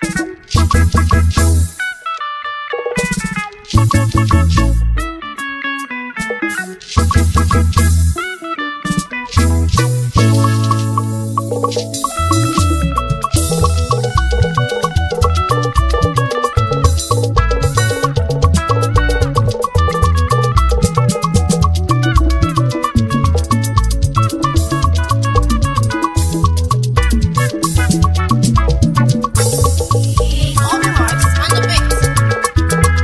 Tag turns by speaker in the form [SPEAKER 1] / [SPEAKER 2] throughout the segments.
[SPEAKER 1] All the marks on the mix.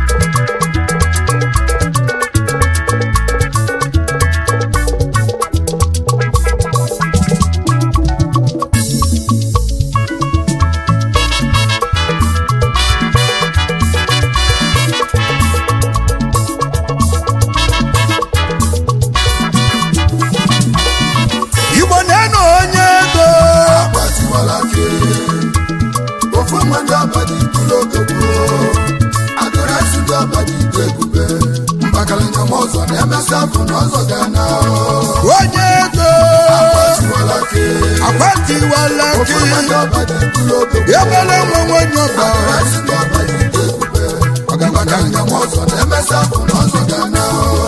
[SPEAKER 2] igbo na-enu onye ego
[SPEAKER 3] agbatiwala ke ofu mmadụ abadi tụrụ ogogbo adịrasị ndị abadi ite ebube mbakarịnya ma ọzọ na-emesị afụ na ọzọ ga na
[SPEAKER 2] onye ego
[SPEAKER 3] agbatiwala ke
[SPEAKER 2] akwatiwala
[SPEAKER 3] ofu
[SPEAKER 2] gị
[SPEAKER 3] mmadụ abadi tụrụ ogogbo
[SPEAKER 2] ebele nwe nwenye ọba
[SPEAKER 3] adịrasị ndị abadi ite ebube mbakarịnya ma ọzọ na-emesị afụ na ọzọ ga na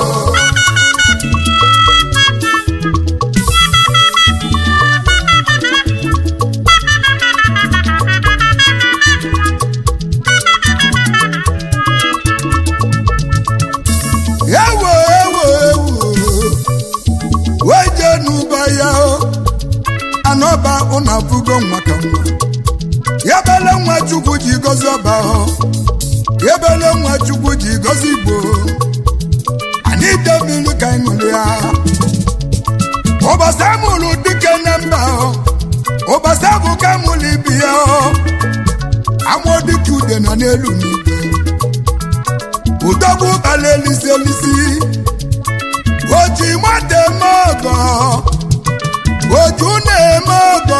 [SPEAKER 2] ewo ewo ewo weje n'ụba ya o anọba ụnụ abụgo nwa ka nwa ya bele nwa chukwu ji gozi ọba o ya bele nwa chukwu ji gozi igbo anyị ide mmiri ka anyị ṅụrụ ya ụbọchị amụrụ dike na mba o ụbọchị abụ ka amụrụ ibi ya o amụọ dike ude nọ n'elu n'igwe udogbu bala elisi elisi oji nwata eme ọgọ oju na-eme ọgọ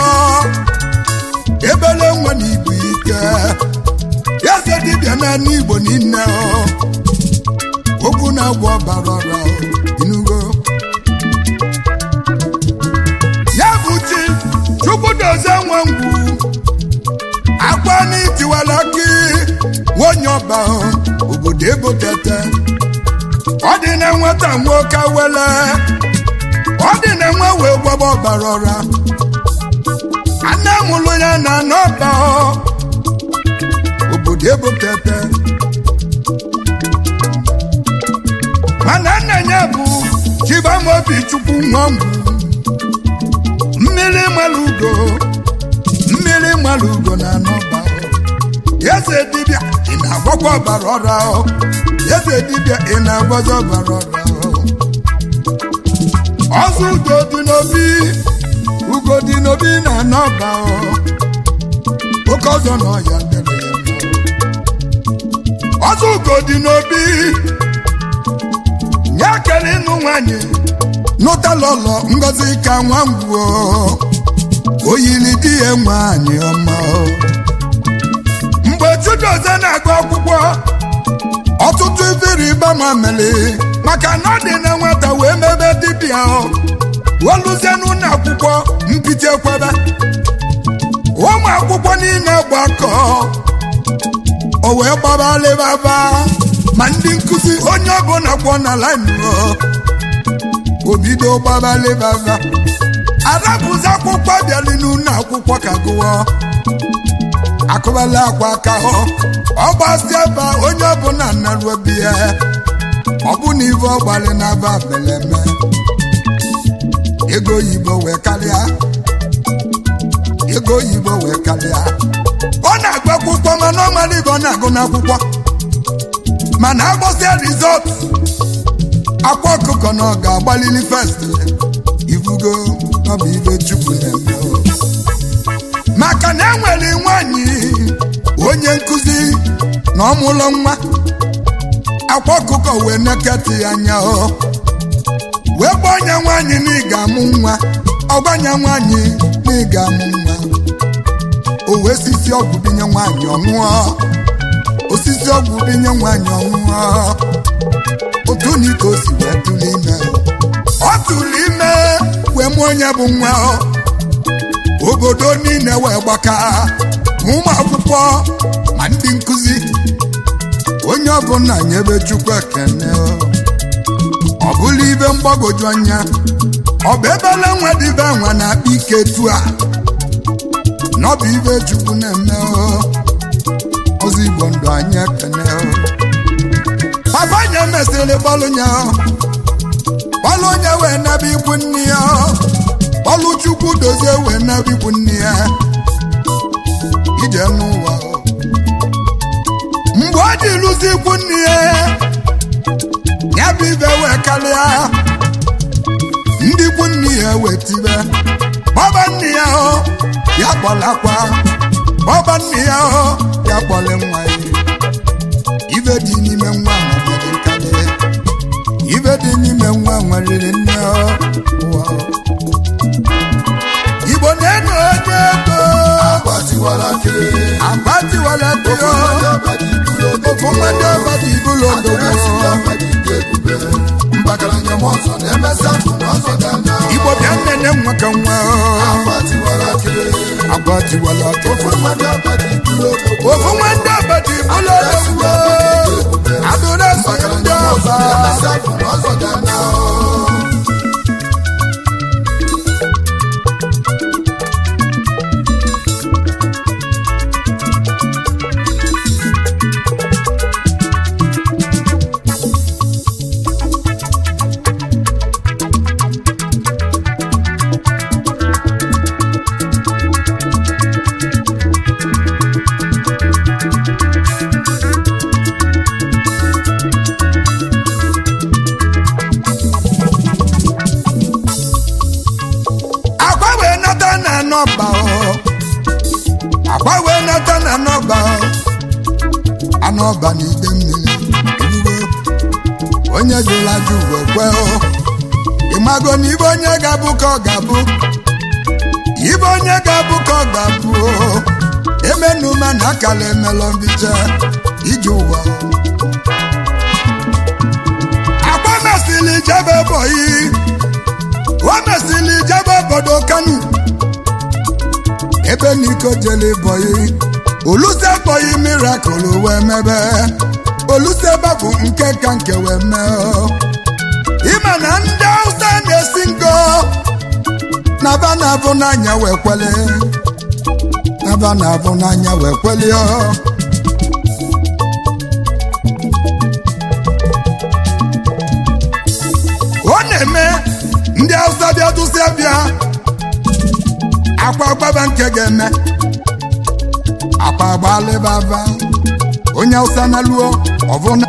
[SPEAKER 2] ebele nwa na igbo ike eze dibịa naanị igbo niile ọ okwu na-agwọ ọbara ọra inugo ya bụ chi chukwu dozie nwe ngwu akwa n'itiwala gị nwonye ọba obodo ebo tete ọ dị na nwata nwoke wele ọ dị na nwa wee gbaba ọbara ọra anne mụlụ ya na n'ọba obodo ebo tete mana nna ya bụ chibamobi chukwu nwa ngwu mmiri mara ugo mmiri mara ugo na n'ọba eze dibịa ị na-agwakwa ọbara ọra ọ eze dibịa ị na-agwazi ọbara ọra ọ ọzọ ugo dị n'obi ugo dị n'obi na n'ọba ọ oke ọzọ na ọya debe ya mma ọzọ ugo dị n'obi nye kele ịnụ nwanyị nụtalọlọ ngozi ka nwa ngwuo oyili di ya nwanyị ọma ọ mgbe chidozie na-agụ akwụkwọ ọtụtụ ifere ịba ma mere maka na ọ dị na nwata wee mebe dibịa ọ weluzie n'ụlọ akwụkwọ mpite ekwebe ụmụ akwụkwọ niile gbakọ o wee gbabalịbaba ma ndị nkụzi onye ọbụla kwọ na laịnụ obido gbabalịbaba arabụzi akwụkwọ bịali n'ụlọ akwụkwọ ka gụọ akụbala akwa aka hụ ọgbasi ebe a, onye ọbụla naruo biya ọ bụ na ibe ọgbalị na-aba beleme ego oyibo wee karịa ego oyibo wee karịa ọ na-agụ akwụkwọ mana ọ mara ibe ọ na-agụ n'akwụkwọ mana agbọsịa rizọt akwa ọkụkọ na ọ ga-agbalili fest ibugo ọ bụ ibe chukwu na-eme o. maka na enwere nwanyị onye nkụzi na ọmụlọ nwa akwa ọkụkọ wee neketị ya anya o wee gba ọnya nwanyị na ị ga-amụ nwa ọgbanya nwanyị na ị ga-amụ nwa o wee sisi ọgwụ binye nwanyị ọṅụọ osisi ọgwụ binye nwanyị ọṅụọ otu na ike o si wee tụrụ ime ọ tụrụ ime wee mụọ onye bụ nwa ọ obodo niile wee gbaka ma ụmụ akwụkwọ ma ndị nkụzi onye ọbụla nyebe chukwu ekene ọ bụla ibe mgbagwoju anya ọ bụ ebele nwa dịbe nwa na-akpa ike tu a n'ọbụ ibe chukwu na-eme ozi igbo ndụ anyị ekene papa nye mesịrị bọlụ nya bọlụ onye wee nebe ikwu nne ya bọlụ chukwu dozie wee nebe ikwu nne ya ije n'ụwa mgbe ọ dị lụzi ikwu nne ya ya bụ ibe wee karịa ndị ikwu nne ya wee tibe bọba nne ya hụ ya kpọlakwa bọba nne ya hụ ya kpọle nwa ya ibe dị n'ime nwa nwadịrị nkarị ibe dị n'ime nwa nweriri nne ụwa igbo na-eno onye ego
[SPEAKER 3] agbatiwala ke
[SPEAKER 2] agbatiwala tio ofu nwadị ọbadị ibulu odogbo
[SPEAKER 3] mbakaranya m ọzọ na-emesi afụ n'ọzọ dị anya
[SPEAKER 2] igbo bịa nnene nwa ka nwa
[SPEAKER 3] agbatiwala ke
[SPEAKER 2] agbatiwala tio
[SPEAKER 3] ofu mmadụ abadị ibulu odogbo
[SPEAKER 2] ofu nwadị ọbadị ibulu odogbo adụrụ eso ndị
[SPEAKER 3] mbakaranya m ọzọ
[SPEAKER 2] ọba
[SPEAKER 3] na-emesi afụ n'ọzọ dị anya
[SPEAKER 2] agwa wee nata na nọba o agwa wee nata na nọba o anọba n'ide mmiri erugo onye jụrụ ajụ wee kwe o ịmago na ibe onye ga-abụ ka ọ ga-abụ ibe onye ga-abụ ka ọ ga-abụ o emenuma na akala emelọ mbiche ije ụwa agwa mesịrị jebe bọyị o mesịrị jebe obodo kanu ebe n'iko jele bọyị oluse bọyị mirakụl wee mebe oluse bụ nke ka nke wee mee o. ime na ndị hausa na-esi ngo naba na-abụ n'anya wee kwele naba na-abụ n'anya wee kwele o. ọ na-eme ndị hausa bịa dụsịa bịa akwa gbaba nke ga-eme akpa gbalịbaba onye hausa na luo ọbụna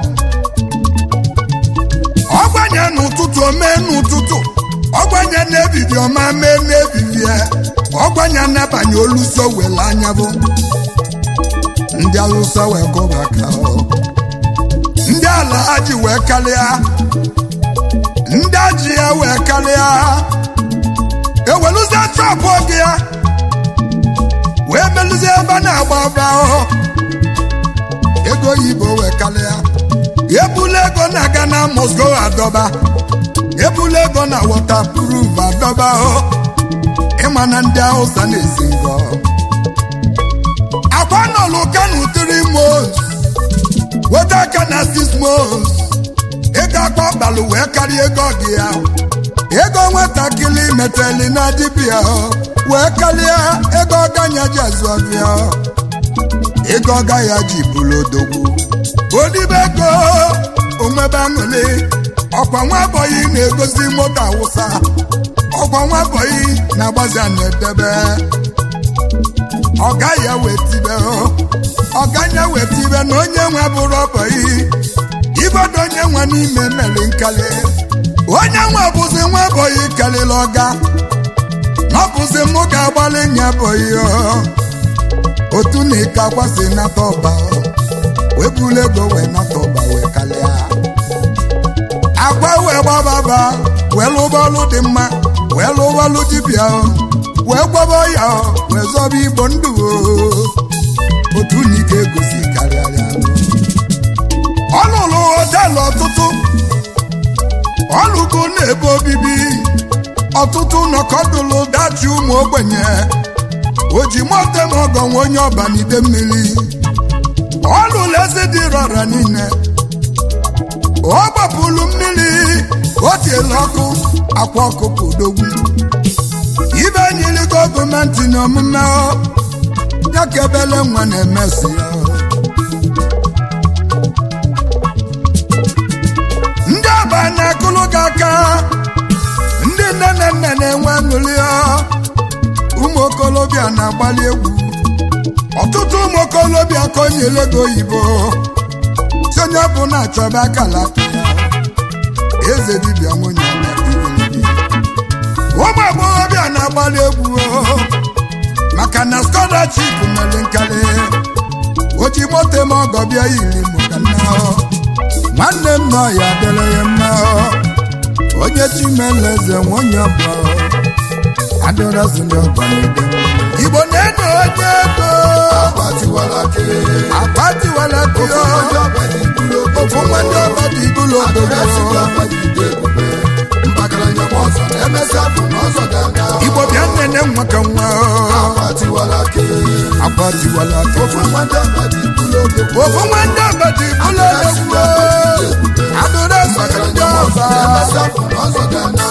[SPEAKER 2] ọgbanye n'ụtụtụ omee n'ụtụtụ ọgbanye n'ebidi ọma mee n'ebibie ọgbanye n'abanye oluso wele anya bụ ndị hausa wee kọba aka ọ. ndị ala ha ji wee karịa ndị aji ya wee karịa eweluzie chọpụ oge ya wee melụzie ebe a na-agba ọba ahụ ego oyibo wee karịa ebula ego na-aga na Moscow adọba ebula ego na waterproof adọba ahụ ịma na ndị Hausa na-esi ngọ akwa nọlụ kanu three months weta aka na six months ego akpa ọkpalụ wee karịa ego gị ya ego nwatakịrị meteli na dibịa wee karịa ego ọganya ji azụ ọbịa ego ọga ya ji bụrụ odogwu odibe ego onwebe aṅụrị ọkwa nwa bọyị na-egosi moto awụsa ọkwa nwa bọyị na-agbazi na-edebe ọga ya wee tibe ọganya wee tibe na onye nwe bụrụ ọbọyị ibodo onye nwe n'ime mere nkali onye nwe bụzi nwa bọyị kalịla ọga na ọ bụzi mụ ga-agbalị nya bọyị otu na ike akwasị nata ọba wee bulu ego wee nata ọba wee kalịa agwa wee gbababa wee lụba ọlụ dị mma wee lụba ọlụ dibịa wee gwaba ya wee zọba igbo ndụ otu na ike egosi karịa ọ lụrụ họteelụ ọtụtụ ọ lụgo n'ebe obibi ọtụtụ nọkọdụlụ dachi ụmụ ogbenye o ji mote m ọgọ nwa onye ọba n'ide mmiri ọ lụrụ ezi dị rọra niile ọ gbapụrụ mmiri o tiela ọkụ akwa ọkụkọ odogwu ibe nyiri gọọmenti na omume ọ ya ka ebele nwa na-emesi ya ndị ọba na-akụlụ gị aka ndị nne na nna na-enwe aṅụrị ọ ụmụ okolobịa na-agbalị egwu ọtụtụ ụmụ okolobịa konyere ego oyibo si onye bụ na-achọba akala aka ya eze dibịa nwunye ya ibilidi. ụmụ agbọghọbịa na-agbalị egwu o, maka na scholarship mere nkarị o ji moto m ọgọ bịa yiri maka nna ọ. nwanne m nọ ya dịrị ya mma ọ. onye chimeleze nwunye bụ adịrọzi ndị ọgọ n'ide mmiri. igbo na-eno onye ego
[SPEAKER 3] Agbatiwalake.
[SPEAKER 2] agbatiwala kụọ
[SPEAKER 3] Ndị ọba dị ibulu
[SPEAKER 2] ofu nwanne ọba dị ibulu obodo
[SPEAKER 3] Adịrịsị ndị ọba dị ide ebube. Mpakaranya m ọzọ na-emesi afọ n'ọzọ ga-aga.
[SPEAKER 2] igbo bịa nnene nwa ka nwa
[SPEAKER 3] Agbatiwalake.
[SPEAKER 2] agbatiwala kụọ
[SPEAKER 3] Ofu nwa ndị ọba dị ibulu obodo.
[SPEAKER 2] ofu nwanne ọba dị ibulu obodo adịrọzi ndị
[SPEAKER 3] Mpakaranya m ọzọ
[SPEAKER 2] ọba
[SPEAKER 3] na-emesi afọ n'ọzọ ga-aga.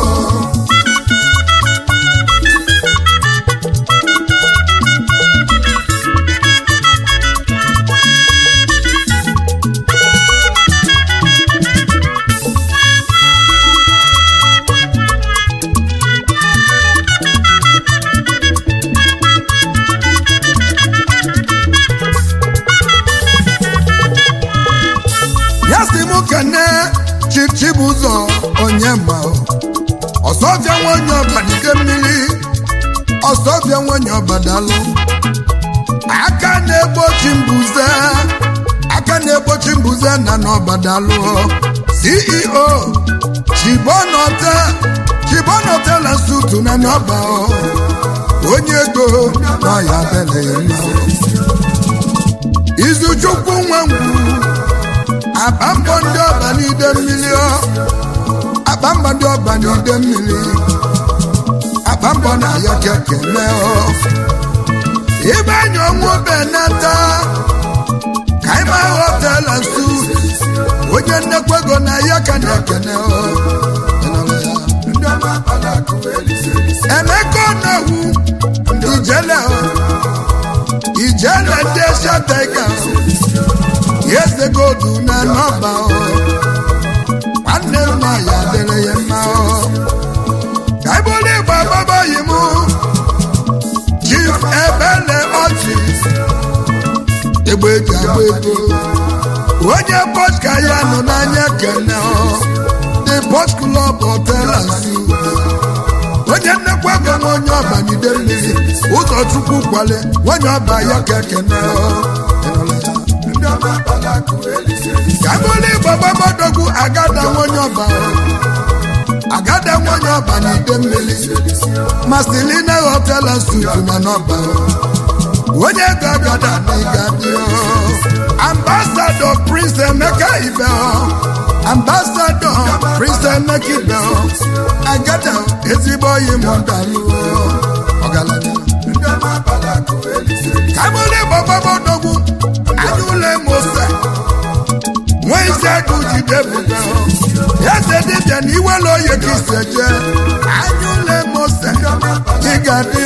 [SPEAKER 2] ya si mụ kene chichibụzọ onye ma ọsọbịa nwanyị ọba n'ide mmiri ọsọbịa nwanyị ọba dalụ aka na-egbochi mbuze aka na-egbochi mbuze na n'ọba dalụ ceo chibonọte chibonọte na sutu na n'ọba onye ego na ya bele ya mma izuchukwu nwa ngwu akpa mbọ ndị ọba n'ide mmiri ọ akpa mbọ ndị ọba n'ide mmiri akpa mbọ na ya kekele ọ ibe anya ọnwụ benata ka ịma họtela nsu onye nnekwa ego na ya ka na-ekene ọ
[SPEAKER 3] Ndị ọma akpala akụ elise elise.
[SPEAKER 2] emeka ọnawu ijele ọ ijele ndị esha taiga eze godu na nọba ọ nwanne mma ya dịrị ya mma ọ ka ibụrụ igba ababaghị m chief ebele ọchị egbe eji agba ego onye pọt ka ya nọ n'anya kene ọ the pọt club hotel and suites onye nnekwa ego nwa onye ọba n'ide mmiri ụzọchukwu kwale onye ọba ya ka ekene ọ
[SPEAKER 3] Ndị ọma akpala akụ elise elise.
[SPEAKER 2] kabụlụ igbo gbabadogwu agada nwonye ọba agada nwonye ọba na ide mmiri mastilina hotel and suites na n'ọba onye ego agada na ịgadị ambasadọ prince emeka ibe ambasadọ prince emeka ibe agada ezigbo oyi mọdalụ ọgaranya
[SPEAKER 3] Ndị ọma akpala akụ elise elise.
[SPEAKER 2] kabụlụ igbo gbabadogwu anyụle mose nwa isi agụ jide bụga eze dibịa na iwere oye ka ise jee anyụle mose ịga dị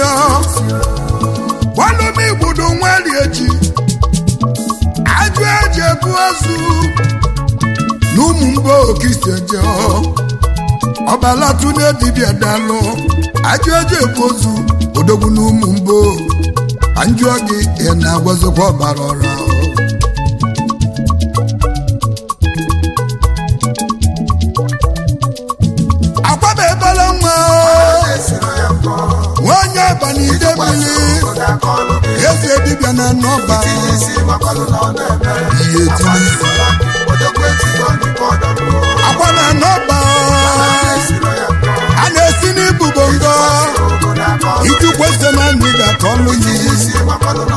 [SPEAKER 2] gbalụm igbudu nwari echi ajụ eji ebu ozu na ụmụ mgbe okise jee ọbalatụne dibịa dalụ ajụ eji ebu ozu odogwu na ụmụ mgbo anjụọ gị ị na-agwazikwa ọbara ọra akwaba ebele nwa
[SPEAKER 3] Esiro ya mbọ.
[SPEAKER 2] nwanyị abalị ide mmiri
[SPEAKER 3] Obodo aka ọlụ gị.
[SPEAKER 2] eze dibịa na n'ọba
[SPEAKER 3] Tinye isi makwalụ na ọ na-eme.
[SPEAKER 2] ihe tinye isi
[SPEAKER 3] Agbatiwalake. Odogwu ejigo ndị bọọdụ mbụ.
[SPEAKER 2] akwa na n'ọba
[SPEAKER 3] Esiro ya mbọ.
[SPEAKER 2] a na-esi n'ibu bongo
[SPEAKER 3] Obodo aka ọlụ gị.
[SPEAKER 2] iji kwese na anyị ga-akọ ọlụ yi
[SPEAKER 3] Tinye isi makwalụ